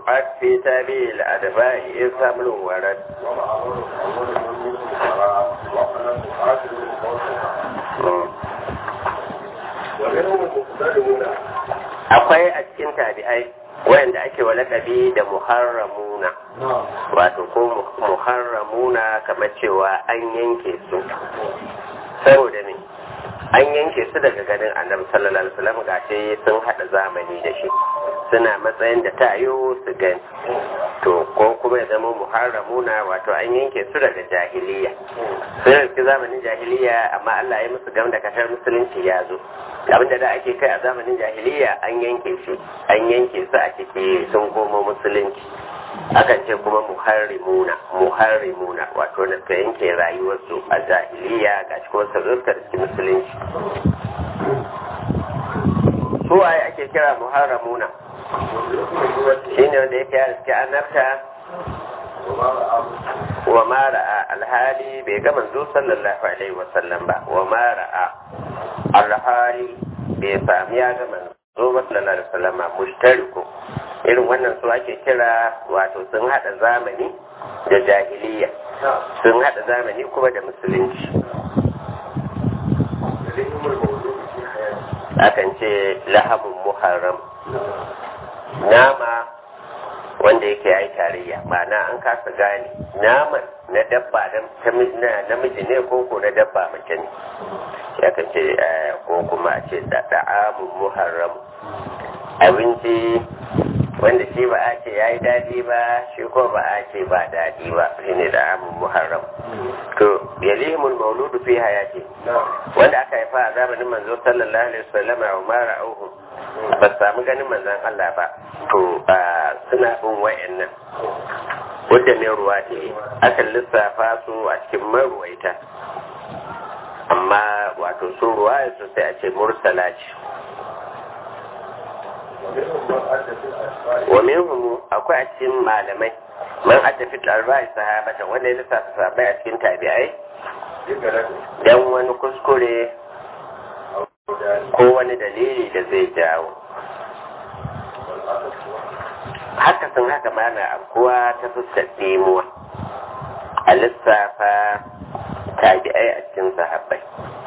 ru'at fi tabi'il adba'i isamul warad akwai a cikin tabi'ai wanda ake wa lakabi da muharramuna wato ko muharramuna kamar cewa an yanke su saboda ne an yanke su daga ganin annabi sallallahu alaihi wasallam gashi sun hada zamani da shi suna matsayin da ta yi su gani to ko kuma ya zama muharramuna wato an yanke su daga jahiliya sun riski zamanin jahiliya amma Allah ya musu gam da kashar musulunci ya zo abin da da ake kai a zamanin jahiliya an yanke shi an yanke su a ciki sun komo musulunci akan ce kuma muharrimuna muharrimuna wato da suka yanke rayuwarsu a jahiliya ga shi kuma su da cikin musulunci su waye ake kira muharramuna shine wanda yake ya riske annabta wa ma ra'a alhali bai ga manzo sallallahu alaihi wasallam ba wa ma ra'a alhali bai sami ya ga manzo sallallahu alaihi wasallam mushtariku irin wannan su ake kira wato sun hada zamani da jahiliya sun hada zamani kuma da musulunci akan ce lahabun muharram nama wanda yake yi tarayya ma'ana an kasa gane naman na dabba na namiji ne ko ko na dabba mace ne ya kan ce ko kuma a ce da da'amun muharram abinci wanda shi ba a ce ya yi daɗi ba shi ko ba a ce ba daɗi ba shi ne da'amun muharram to yalihimul mauludu fi hayati wanda aka haifa a zamanin manzo sallallahu alaihi wasallam wa mara auhu ba samu ganin manzon Allah ba to suna bin wayannan wadda ne ruwa ce akan lissafa su a cikin maruwaita amma wato su ruwa su sai a ce mursala ce wa minhum akwai a cikin malamai man addafi albai sahabata wanda ya lissafa sahabbai a cikin tabi'ai dan wani kuskure ko wani dalili da zai jawo haka sun haka mana abuwa ta fuskar nemuwa a lissafa tabi'ai a cikin sahabbai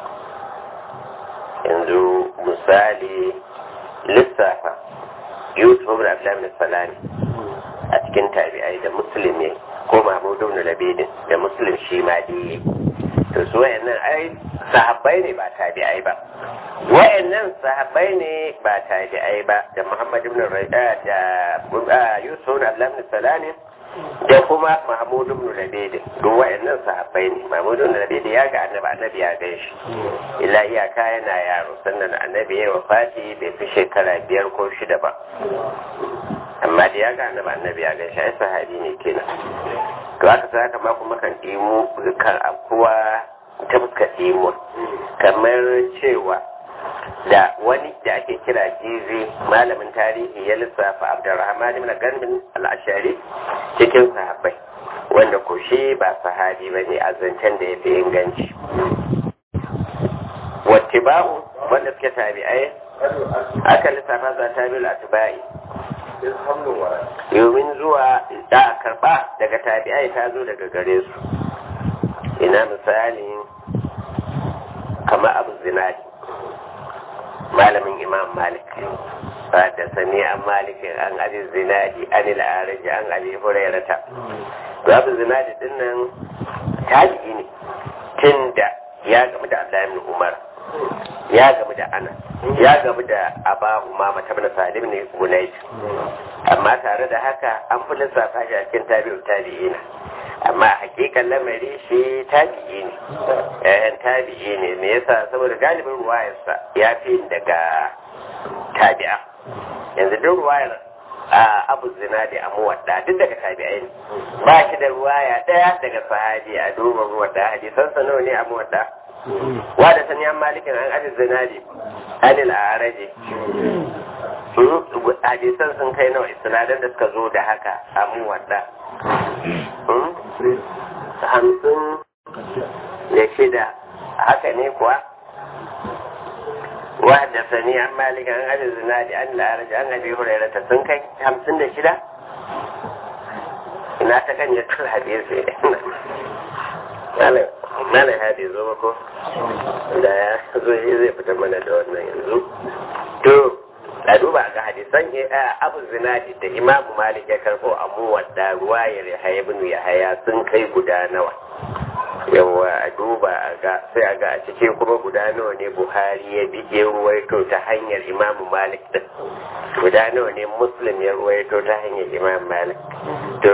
yanzu misali lissafa yusuf da abdullahi salami a cikin tabi'ai da musulmi ko mahmudu da labidin da muslim shi ma dai to su wayannan ai sahabbai ne ba tabi'ai ba wayannan sahabbai ne ba tabi'ai ba da muhammad ibn rabi'a da yusuf da abdullahi salami da kuma mahmud ibn labidin duk wayannan sahabbai ne mahmud ibn labidin ya ga annabi annabi ya gan shi illa iyaka yana yaro sannan annabi ya wafati bai fi shekara biyar ko shida ba amma da ya ga annabi annabi ya gan shi ai sahabi ne kenan to haka sai haka ma kuma kan ɗimo kan akuwa ta fuska ɗimo kamar cewa da wani da ake kira jizi malamin tarihi ya lissafa abdurrahman ibn ganmin al-ashari cikin sahabbai wanda ko shi ba sahabi ba ne a zancen da ya fi inganci wattiba'u wanda suke tabi'ai aka lissafa za ta biyu atiba'i domin zuwa da karba daga tabi'ai ta zo daga gare su ina misali kama abu zinadi malamin imam malik da sani an malikin an ali zinadi an il'araji an ali hurairata to abu zinadi din nan tabi'i ne tun da ya gamu da abdullahi ibn umar ya gamu da ana ya gamu da aba umama ta bin salim ne gunait amma tare da haka an fi lissafa shi a cikin tabi'u tabi'ina amma hakikan lamari shi tabi'i ne yayan tabi'i ne me yasa saboda galibin ruwayarsa ya fi daga tabi'a yanzu duk ruwayar a abu zinadi a muwadda duk daga tabi'ai ne ba shi da ruwaya daya daga sahabi a duba muwadda hadisan sa nawa ne a muwadda wa da sani an malikin an ajiye zinadi anil a araje hadisan sun kai nawa isnadar da suka zo da haka a muwadda hamsin da shida haka ne kuwa wadda sani an malika an ajiye zinadi an la'araji an abi hurairata sun kai hamsin da shida ina ta kan ya tura hadisi malam hadi zo mako da ya zo shi zai fitar mana da wannan yanzu to a duba ga hadisan abu zinadi da imamu malik ya karbo amu wadda ruwayar ya haya bin ya haya sun kai guda nawa yawa a duba a ga sai a ga a cikin kuma guda nawa ne buhari ya bi ya ruwaito ta hanyar imamu malik din guda nawa ne muslim ya ruwaito ta hanyar imamu malik to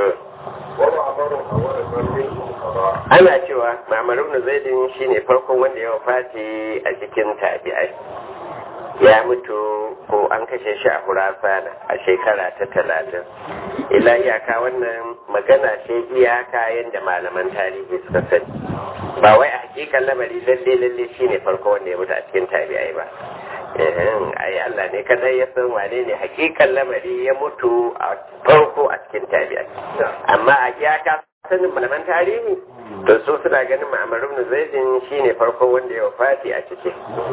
ana cewa mamar ibn zaidin shine farkon wanda ya wafati a cikin tabi'ai ya mutu ko an kashe shi a Hurasana a shekara ta talatin ila iyaka wannan magana ce iyaka yadda malaman tarihi suka sani ba wai a hakikan lamari lalle lalle shine farko wanda ya mutu a cikin tabi'ai ba ai Allah ne kadai ya san wane ne hakikan lamari ya mutu a farko a cikin tabi'ai amma a iyaka sanin malaman tarihi to su suna ganin ma'amar ibn zaidin shine farko wanda ya wafati a ciki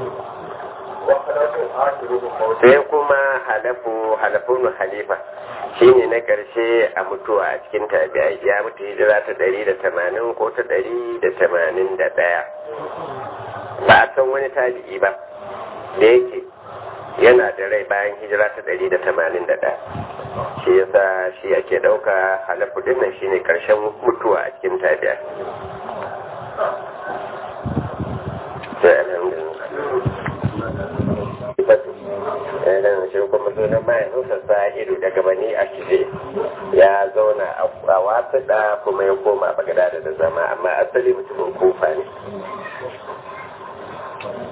sai kuma halafu halafun halifa shine na karshe a mutuwa a cikin tabi'ai ya mutu hijira ta ɗari da tamanin ko ta ɗari da tamanin da ɗaya ba a san wani tabi'i ba da yake yana da rai bayan hijira ta ɗari da tamanin da ɗaya shi yasa shi ake ɗauka halafu dinnan shine karshen mutuwa a cikin tabi'ai sai alhamdulillah idan shi kuma sunan mahaifinsa sa'idu daga bani a shige ya zauna a wasu da kuma ya koma bagada da zama amma asali mutumin kufa ne